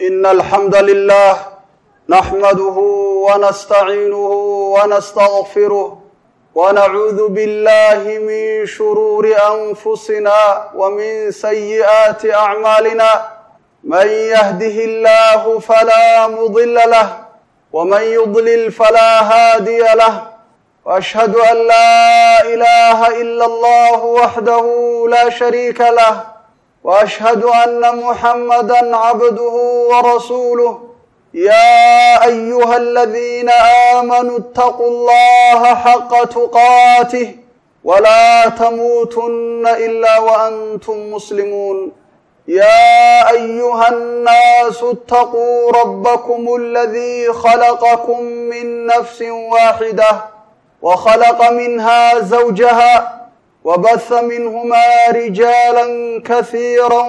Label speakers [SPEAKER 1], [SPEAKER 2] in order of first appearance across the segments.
[SPEAKER 1] إن الحمد لله نحمده ونستعينه ونستغفره ونعوذ بالله من شرور أنفسنا ومن سيئات أعمالنا من يهده الله فلا مضل له ومن يضلل فلا هادي له واشهد ان لا اله الا الله وحده لا شريك له واشهد ان محمدا عبده ورسوله يا ايها الذين امنوا اتقوا الله حق تقاته ولا تموتن الا وانتم مسلمون يا ايها الناس اتقوا ربكم الذي خلقكم من نفس واحده وخلق منها زوجها وبث منهما رجالا كثيرا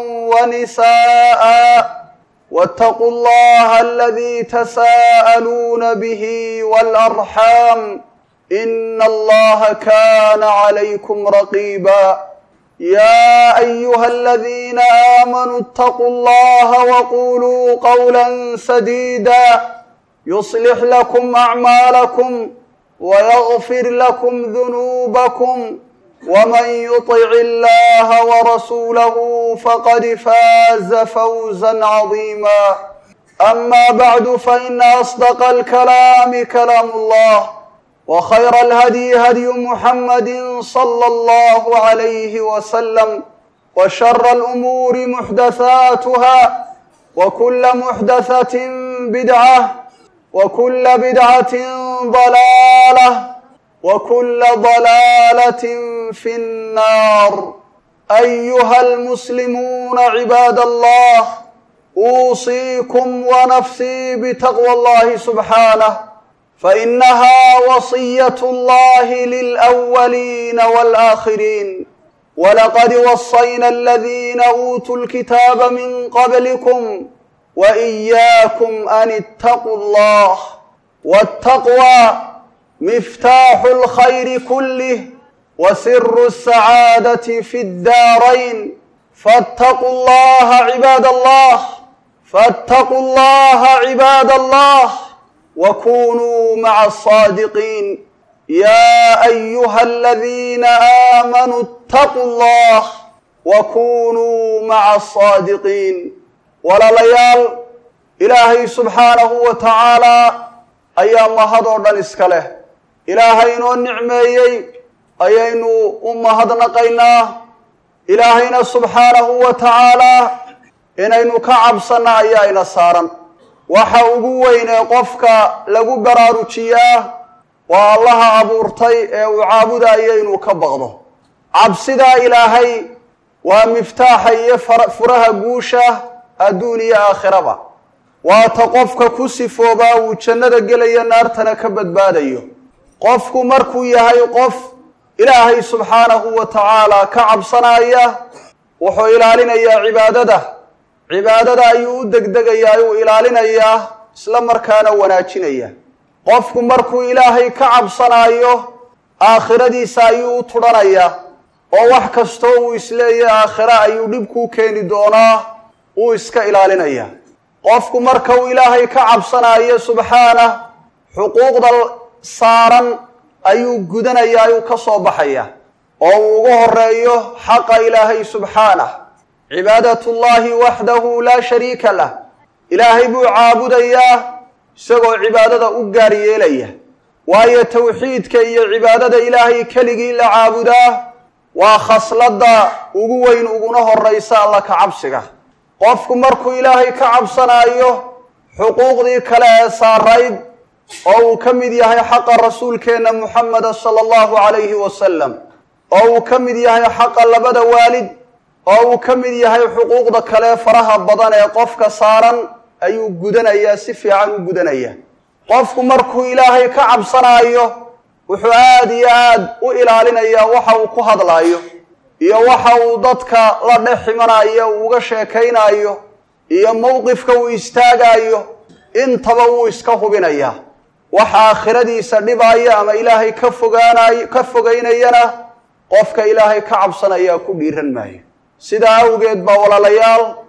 [SPEAKER 1] ونساء واتقوا الله الذي تساءلون به والارحام ان الله كان عليكم رقيبا يا ايها الذين امنوا اتقوا الله وقولوا قولا سديدا يصلح لكم اعمالكم ويغفر لكم ذنوبكم ومن يطع الله ورسوله فقد فاز فوزا عظيما اما بعد فان اصدق الكلام كلام الله وخير الهدي هدي محمد صلى الله عليه وسلم وشر الامور محدثاتها وكل محدثه بدعه وكل بدعه ضلاله وكل ضلاله في النار ايها المسلمون عباد الله اوصيكم ونفسي بتقوى الله سبحانه فانها وصيه الله للاولين والاخرين ولقد وصينا الذين اوتوا الكتاب من قبلكم واياكم ان اتقوا الله والتقوى مفتاح الخير كله وسر السعاده في الدارين فاتقوا الله عباد الله فاتقوا الله عباد الله وكونوا مع الصادقين يا ايها الذين امنوا اتقوا الله وكونوا مع الصادقين walaalayaal ilaahay subxaanahu wa tacaalaa ayaa mahadoo dhan iska leh ilaahay inoo nicmeeyey ayaynu u mahadnaqaynaa ilaahayna subxaanahu wa tacaalaa inaynu ka cabsanna ayaa ina saaran waxa ugu weyn ee qofka lagu baraarujiyaa waa allaha abuurtay ee uu caabudayo inuu ka baqdo cabsidaa ilaahay waa miftaaxa iyo furaha guusha adduun iyo aakhiraba waata qofka ku sifoobaa uu jannada gelayo naartana ka badbaadayo qofku markuu yahay qof ilaahay subxaanahu wa tacaala ka cabsanaya wuxuu ilaalinayaa cibaadada cibaadada ayuu u degdegayaa uu ilaalinayaa isla markaana wanaajinaya qofku markuu ilaahay ka cabsanaayo aakhiradiisa ayuu u tudhanayaa oo wax kastoo uu isleeyahy aakhira ayuu dhibkuu keeni doonaa uu iska ilaalinaya qofku marka uu ilaahay ka cabsanaayo subxaanah xuquuqda saaran ayuu gudanaya ayuu ka soo baxaya oo uu ugu horeeyo xaqa ilaahay subxaanah cibaadatullaahi waxdahu laa shariika lah ilaahay buu caabudayaa isagoo cibaadada u gaar yeelaya waayo tawxiidka iyo cibaadada ilaahay keligii la caabudaa waa khasladda ugu weyn uguna horaysa alla ka cabsiga qofku markuu ilaahay ka cabsanaayo xuquuqdii kale ee saarayd oo uu ka mid yahay xaqa rasuulkeenna muxameda sala allahu calayhi wasalam oo uu ka mid yahay xaqa labada waalid oo uu ka mid yahay xuquuqda kale faraha badan ee qofka saaran ayuu gudanayaa si fiican u gudanaya qofku markuu ilaahay ka cabsanaayo wuxuu aada iyo aad u ilaalinayaa waxa uu ku hadlaayo iyo waxa uu dadka la dhex ximanayo uu uga sheekaynaayo iyo mowqifka uu istaagaayo intaba wuu iska hubinayaa waxa aakhiradiisa dhibaya ama ilaahay ka fogaanayo ka fogaynayana qofka ilaahay ka cabsanayaa ku dhiiran maayo sidaa awgeed baa walaalayaal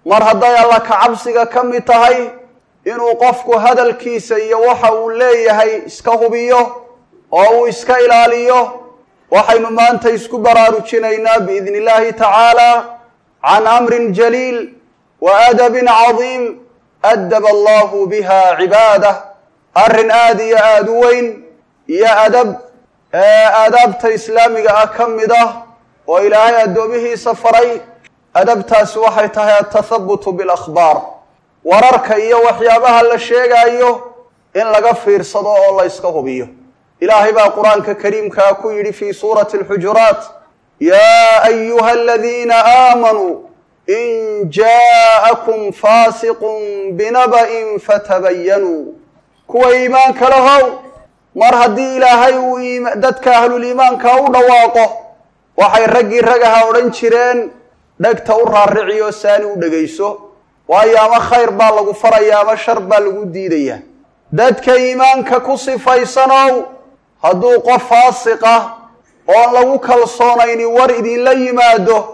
[SPEAKER 1] mar hadday alla ka cabsiga ka mid tahay inuu qofku hadalkiisa iyo waxa uu leeyahay iska hubiyo oo uu iska ilaaliyo waxaynu maanta isku baraarujinaynaa biidni illaahi tacaala can amrin jaliil wa adabin cadiim adaba allahu biha cibaadah arrin aada iyo aada u weyn iyo adab aadaabta islaamiga ah ka mid ah oo ilaahay addoomihiisa faray adabtaasi waxay tahay atathabutu bilakhbaar wararka iyo waxyaabaha la sheegaayo in laga fiirsado oo la yska hubiyo ilaahay baa qur-aanka kariimkaa ku yidhi fii suurati alxujuraat yaa ayuha aladiina aamanuu in jaa'akum faasiqun binaba'in fatabayanuu kuwa iimaanka lahow mar haddii ilaahay uu dadka ahluliimaanka u dhawaaqo waxay raggii ragaha odhan jireen dhegta u raariciyo saani u dhegayso waayo ama khayr baa lagu faraya ama shar baa lagu diidayaa dadka iimaanka ku sifaysanow hadduu qof faasiq ah oon lagu kalsoonayni war idinla yimaado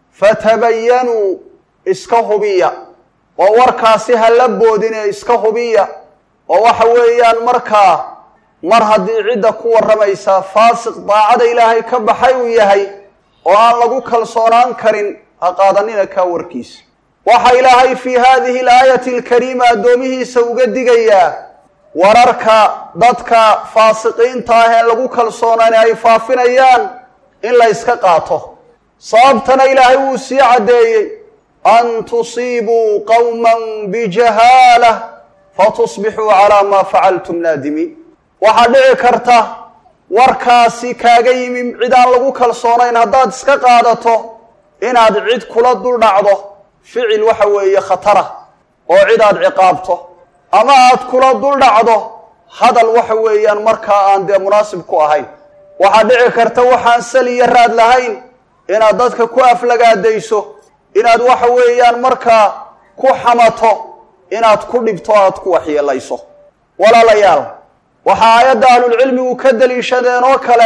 [SPEAKER 1] fatabayanuu iska hubiya oo warkaasi ha la boodine iska hubiya oo waxa weeyaan markaa mar haddii cidda ku warramaysaa faasiq daacada ilaahay ka baxay uu yahay oo aan lagu kalsoonaan karin ha qaadanina kaa warkiisa waxa ilaahay fii haadihi alaayati alkariima addoomihiisa uga digayaa wararka dadka faasiqiinta ah ee lagu kalsoonaan ay faafinayaan in la yska qaato sababtana ilaahay wuu sii caddeeyey an tusiibuu qowman bijahaalah fatusbixuu calaa maa facaltum naadimiin waxaa dhici karta warkaasi kaaga yimi cid aan lagu kalsoonayn haddaad iska qaadato inaad cid kula dul dhacdo ficil waxa weeye khatara oo cid aad ciqaabto ama aad kula dul dhacdo hadal waxa weeyaan markaa aan dee munaasib ku ahayn waxaa dhici karta waxaan sali iyo raad lahayn inaad dadka ku aflagaadayso inaad waxa weeyaan markaa ku xamato inaad ku dhibto aad ku waxyeelayso walaalayaal waxaa aayadda ahlulcilmigu ka daliishadeen oo kale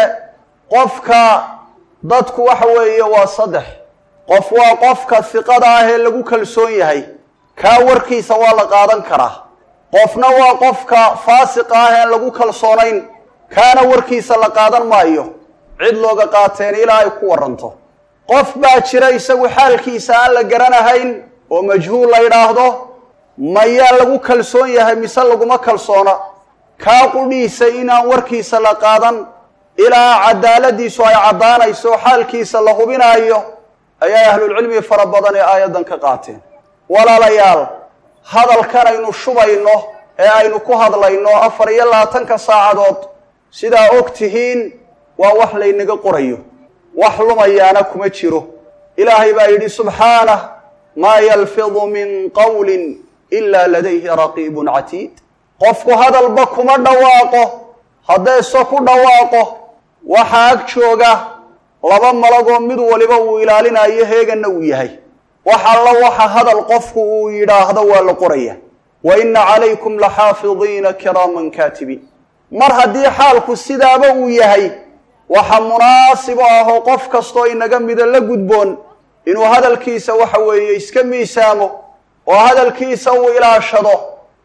[SPEAKER 1] qofka dadku waxa weeye waa saddex qof waa qofka hiqada ah ee lagu kalsoon yahay kaa warkiisa waa la qaadan karaa qofna waa qofka faasiqa ah een lagu kalsoonayn kaana warkiisa la qaadan maayo cid looga qaateen ilaa ay ku waranto qof baa jira isagu xaalkiisa aan la garanahayn oo majhuul la yidhaahdo mayaa lagu kalsoon yahay mise laguma kalsoona kaa qudhiisa inaan warkiisa la qaadan ilaa cadaaladiisu ay caddaanayso xaalkiisa la hubinaayo ayaa ahlulcilmi fara badan ee aayaddan ka qaateen walaalayaal hadalkan aynu shubayno ee aynu ku hadlayno afar iyo labaatanka saacadood sidaa og tihiin waa wax laynaga qorayo wax lumayaana kuma jiro ilaahay baa yidhi subxaanah maa yalfidu min qawlin ilaa ladayhi raqiibun catiid qofku hadalba kuma dhawaaqo haddeese ku dhawaaqo waxaa ag jooga laba malagoo mid waliba uu ilaalinayo heeganna uu yahay wax alla waxa hadal qofku uu yidhaahdo waa la qoraya wa inna calaykum laxaafidiina kiraaman kaatibiin mar haddii xaalku sidaaba uu yahay waxa munaasib u ahoo qof kastoo inaga mida la gudboon inuu hadalkiisa waxa weeye iska miisaamo oo hadalkiisa uu ilaashado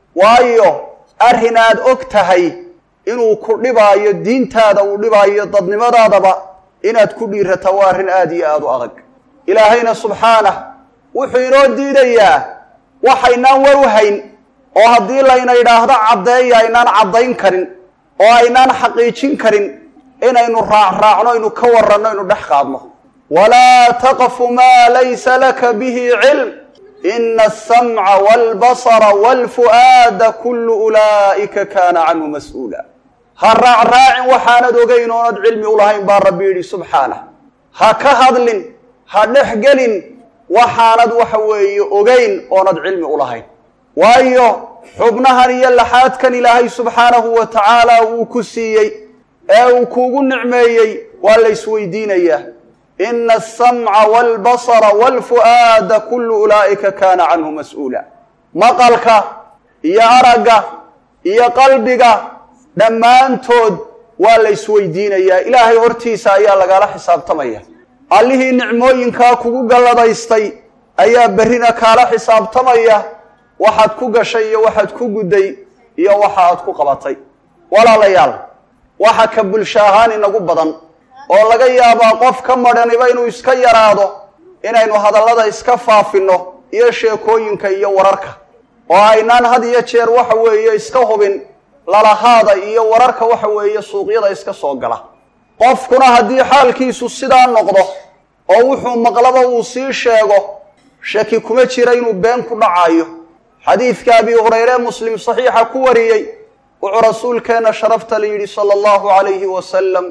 [SPEAKER 1] waayo arrin aad og tahay inuu ku dhibaayo diintaada uu dhibaayo dadnimadaadaba inaad ku dhiirata waa arrin aada iyo aada u adag ilaahayna subxaanah wuxuu inoo diidayaa waxaynaan war u hayn oo haddii layna yidhaahdo caddeeya aynaan caddayn karin oo aynaan xaqiijin karin inaynu raacraacno aynu ka waranno aynu dhex qaadno walaa taqfu maa laysa laka bihi cilm ina asamca waalbasara waalfu'aada kullu ulaa'ika kaana canhu mas-uula ha raacraacin waxaanad ogayn oonad cilmi u lahayn baa rabbi yidhi subxaanah ha ka hadlin ha dhexgelin waxaanad waxa weeye ogayn oonad cilmi u lahayn waayo xubnahan iyo laxaadkan ilaahay subxaanahu wa tacaala uu ku siiyey ee uu kuugu nicmeeyey waa la isweydiinayaa ina asamca waalbasara waalfu'aada kullu ulaa'ika kaana canhu mas-uula maqalka iyo aragga iyo qalbiga dhammaantood waa la isweydiinayaa ilaahay hortiisa ayaa lagala xisaabtamaya allihii nicmooyinkaa kugu galladaystay ayaa berrina kaala xisaabtamaya waxaad ku gashay iyo waxaad ku gudday iyo waxa aad ku qabatay walaalayaal waxa ka bulsho ahaan inagu badan oo laga yaabaa qof ka madhaniba inuu iska yaraado inaynu hadallada iska faafinno iyo sheekooyinka iyo wararka oo aynaan had iyo jeer waxa weeye iska hubin lalahaada iyo wararka waxa weeye suuqyada iska soo gala qofkuna haddii xaalkiisu sidaa noqdo oo wuxuu maqlaba uu sii sheego shaki kuma jira inuu been ku dhacayo xadiidka abi hurayre muslim saxiixa ku wariyey wuxuu rasuulkeenna sharafta la yidhi sala allahu calayhi wasalam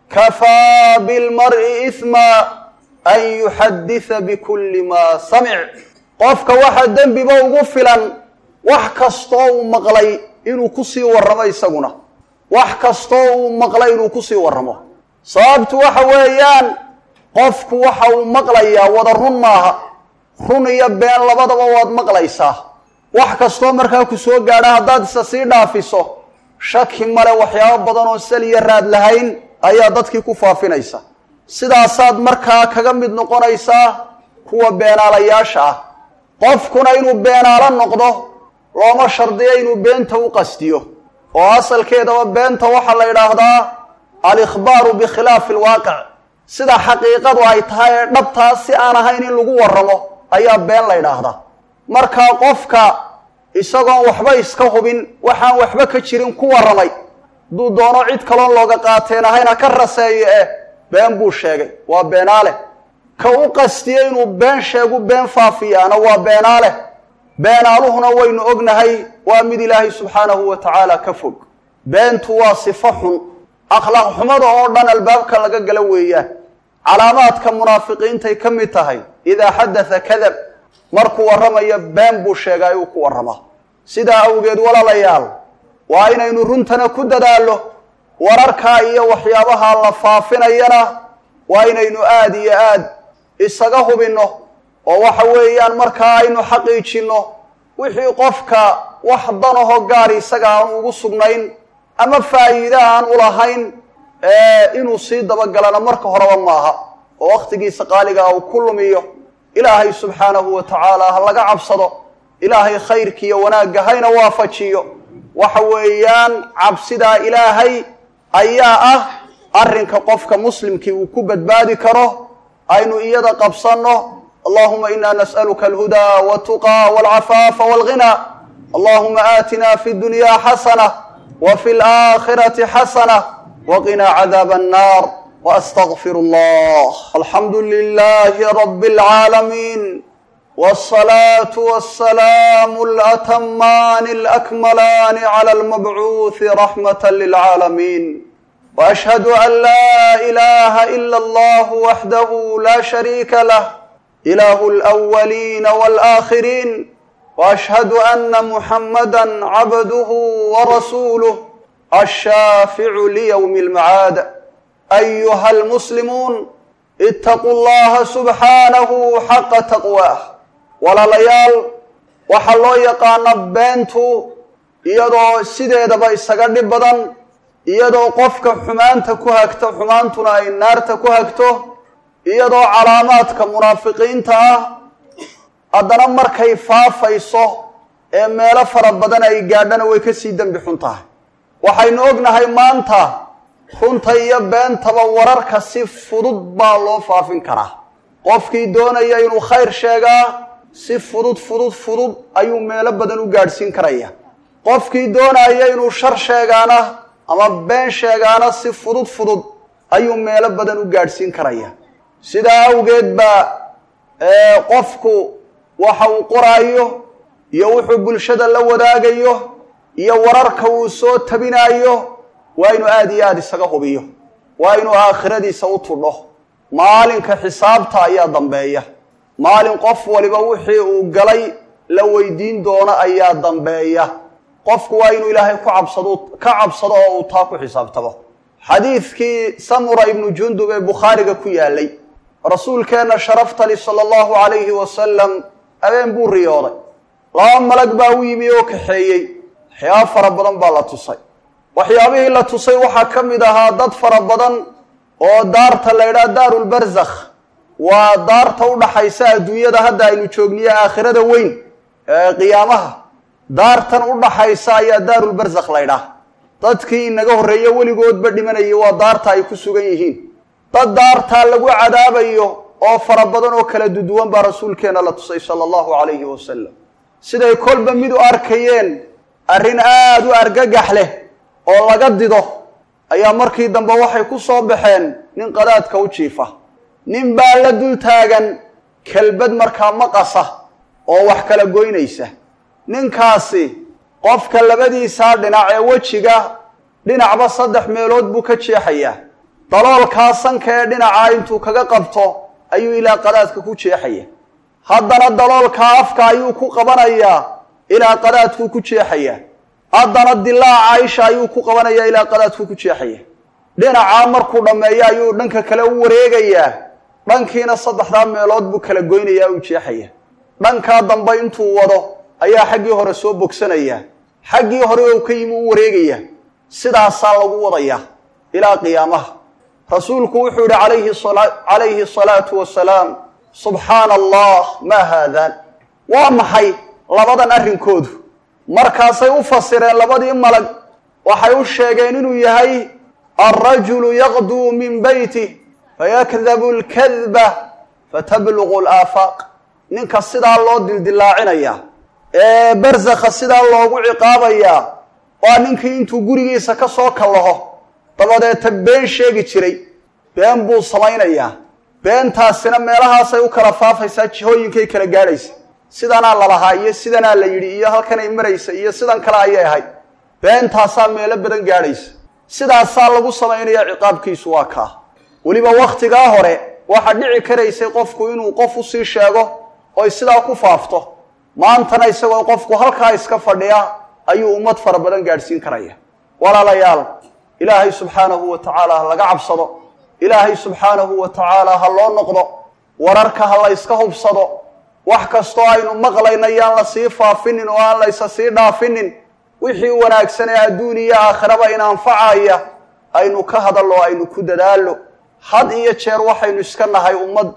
[SPEAKER 1] kafaa bilmar'i isma an yuxaddisa bikulli maa samic qofka waxa dembiba ugu filan wax kastoo uu maqlay inuu kusii warramo isaguna wax kastoo uu maqlay inuu kusii warramo sababtu waxa weeyaan qofku waxa uu maqlayaa wada run maaha run iyo been labadaba waad maqlaysaa wax kastoo markaa ku soo gaadha haddaad isa sii dhaafiso shaki male waxyaabo badan oo sal iyo raad lahayn ayaa dadkii ku faafinaysa sidaasaad markaa kaga mid noqonaysaa kuwa beenaalayaasha ah qofkuna inuu beenaalo noqdo looma shardiyo inuu beenta u qastiyo oo asalkeedaba beenta waxaa la yidhaahdaa alikhbaaru bikhilaafi alwaaqic sida xaqiiqadu ay tahay ee dhabtaa si aan ahayn in lagu warramo ayaa been la ydhaahdaa markaa qofka isagoon waxba iska hubin waxaan waxba ka jirin ku warramay hadduu doono cid kaloon looga qaateen ahayn ha ka raseeyo eh been buu sheegay waa beenaale ka u qastiye inuu been sheegu been faafiyaana waa beenaale beenaaluhuna waynu ognahay waa mid ilaahay subxaanahu wa tacaala ka fog beentu waa sifo xun akhlaaq xumada oo dhan albaabka laga gala weeyaan calaamaadka munaafiqiintay ka mid tahay idaa xadatha kadab markuu warramayo been buu sheegaa uu ku warramaa sidaa awgeed walaalayaal waa inaynu runtana ku dadaallo wararkaa iyo waxyaabaha la faafinayana waa inaynu aada iyo aad isaga hubinno oo waxa weeyaan markaa aynu xaqiijinno wixii qofka wax danaho gaar isaga aan ugu sugnayn ama faa'iide aan u lahayn inuu sii dabagalana marka horeba maaha oo wakhtigiisa qaaligaa uu ku lumiyo ilaahay subxaanahu wa tacaala ha laga cabsado ilaahay khayrkiiyo wanaagga hayna waafajiyo waxa weeyaan cabsidaa ilaahay ayaa ah arrinka qofka muslimkii uu ku badbaadi karo aynu iyada qabsanno allahuma ina nas'aluka alhudaa waltuqaa walcafaafa walghina allahuma aatina fi dunya xasana wa fi alaakhirati xasana waqinaa cadaaba annar واستغفر الله الحمد لله رب العالمين والصلاة والسلام الأتمان الأكملان على المبعوث رحمة للعالمين وأشهد أن لا إله إلا الله وحده لا شريك له إله الأولين والآخرين وأشهد أن محمدا عبده ورسوله الشافع ليوم المعاد أيها المسلمون اتقوا الله سبحانه حق تقواه walaalayaal waxaa loo yaqaana beentu iyadoo sideedaba isaga dhib badan iyadoo qofka xumaanta ku hagto xumaantuna ay naarta ku hagto iyadoo calaamaadka munaafiqiinta ah haddana markay faafayso ee meelo fara badan ay gaadhana way kasii dembi xun tahay waxaynu ognahay maanta runta iyo beentaba wararka si fudud baa loo faafin karaa qofkii doonaya inuu khayr sheegaa si fudud fudud fudud ayuu meelo badan u gaadhsiin karaya qofkii doonaya inuu shar sheegaana ama been sheegaana si fudud fudud ayuu meelo badan u gaadhsiin karaya sidaa awgeed baa qofku waxa uu qoraayo iyo wuxuu bulshada la wadaagayo iyo wararka uu soo tabinaayo waa inuu aada iyo aada isaga hubiyo waa inuu aakhiradiisa u tudho maalinka xisaabta ayaa dambeeya maalin qof waliba wixii uu galay la weydiin doono ayaa dambeeya qofku waa inuu ilaahay ku cabsado ka cabsado oo uu taa ku xisaabtamo xadiidkii samura ibnu jundub ee bukhaariga ku yaalay rasuulkeenna sharaftali sala allahu calayhi wasalam habeen buu riyooday laba malag baa u yimi oo kaxeeyey waxyaaba fara badan baa la tusay waxyaabihii la tusay waxaa ka mid ahaa dad fara badan oo daarta la ydhaha daarulbarzakh waa daarta u dhaxaysa adduunyada hadda aynu joogniyo aakhirada weyn ee qiyaamaha daartan u dhaxaysa ayaa daarulbarzakh laydhaah dadkii inaga horreeyo weligoodba dhimanayay waa daarta ay ku sugan yihiin dad daartaa lagu cadaabayo oo fara badan oo kala duduwan baa rasuulkeenna la tusay sala allahu calayhi wasalam siday kolba mid u arkayeen arrin aada u argagax leh oo laga dido ayaa markii dambe waxay ku soo baxeen nin qadaadka u jiifa nin baa la dul taagan kelbad markaa maqasa oo wax kala goynaysa ninkaasi qofka labadiisaa dhinac ee wejiga dhinacba saddex meelood buu ka jeexayaa daloolkaa sanka ee dhinacaa intuu kaga qabto ayuu ilaa qadaadka ku jeexaya haddana daloolkaa afka ayuu ku qabanayaa ilaa qadaadkuu ku jeexaya haddana dilaaca isha ayuu ku qabanayaa ilaa qadaadkuu ku jeexaya dhinacaa markuu dhammeeyo ayuu dhanka kale u wareegayaa dhankiina saddexdaa meelood buu kala goynayaa u jeexaya dhankaa dambe intuu wado ayaa xaggii hore soo bogsanayaa xaggii hore oo ka yimi u wareegayaa sidaasaa lagu wadayaa ilaa qiyaamaha rasuulku wuxuu yihi alayhi calayhi asalaatu wasalaam subxaana allah maa haadaan waa maxay labadan arrinkoodu markaasay u fasireen labadii malag waxay u sheegeen inuu yahay alrajulu yaqduu min beytih fayakdabu lkadba fatabluqu laafaaq ninka sidaa loo dildilaacinaya ee barzakha sidaa loogu ciqaabayaa waa ninkii intuu gurigiisa ka soo kallaho dabadeeta been sheegi jiray been buu samaynayaa beentaasina meelahaasay u kala faafaysaa jihooyinkay kala gaadhaysa sidanaa lalahaa iyo sidanaa la yidhi iyo halkanay maraysa iyo sidan kale ayay ahayd beentaasaa meelo badan gaadhaysa sidaasaa lagu samaynaya ciqaabkiisu waa kaa weliba wakhtigaa hore waxaa dhici karaysay qofku inuu qof usii sheego oy sidaa ku faafto maantana isagoo qofku halkaa iska fadhiya ayuu ummad fara badan gaadhsiin karaya walaalayaal ilaahay subxaanahu wa tacaala ha laga cabsado ilaahay subxaanahu wa tacaala ha loo noqdo wararka ha la yska hubsado wax kastoo aynu maqlayna yaan la sii faafinin oo aan laysa sii dhaafinin wixii wanaagsan ee adduun iyo aakhiraba in anfacaya aynu ka hadallo aynu ku dadaallo had iyo jeer waxaynu iska nahay ummad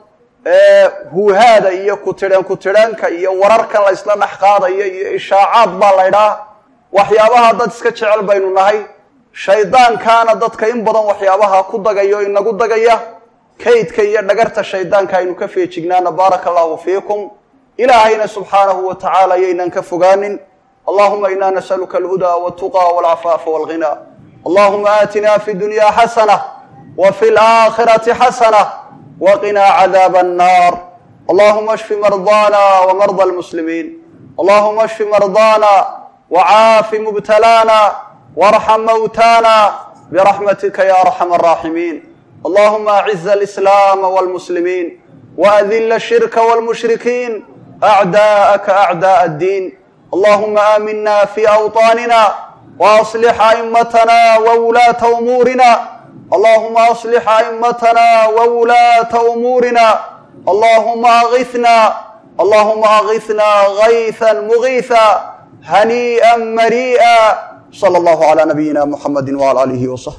[SPEAKER 1] huuhaada iyo kutidheen kutidheenka iyo wararkan la ysla dhex qaadayo iyo ishaacaad baa laydhaa waxyaabaha dad iska jecel baynu nahay shaydaankaana dadka in badan waxyaabaha ku dagayo inagu dagaya kaydka iyo dhagarta shaydaanka aynu ka feejignaana baaraka allahu fiikum ilaahayna subxaanahu wa tacaala yaynan ka fogaanin allahuma ina nasaluka alhudaa waltuqa walcafaafa walghina allahuma aatina fi dunya xasana wa fi laakhirati xasana waqinaa cadaaba annar allahuma ashfi mardana wmarda almuslimiin allahuma ashfi mardana wcaafi mubtalaana warxam mawtaana biraxmatika ya arxam araaximiin allahuma aciz alislaama walmuslimiin waadila ashirka walmushrikiin acdaa'aka acdaء addiin allahuma aamina fi awطaanina waaصlix a'imatana wawulaata umuurina allahuma aصlix a'imatana wawulaata umuurina allahuma aغithna allahuma aغithna غayثa mugiiثa haniiئa mariiئa slى اllah عlى nabiyina mxamedi wعlى alihi وصaxbi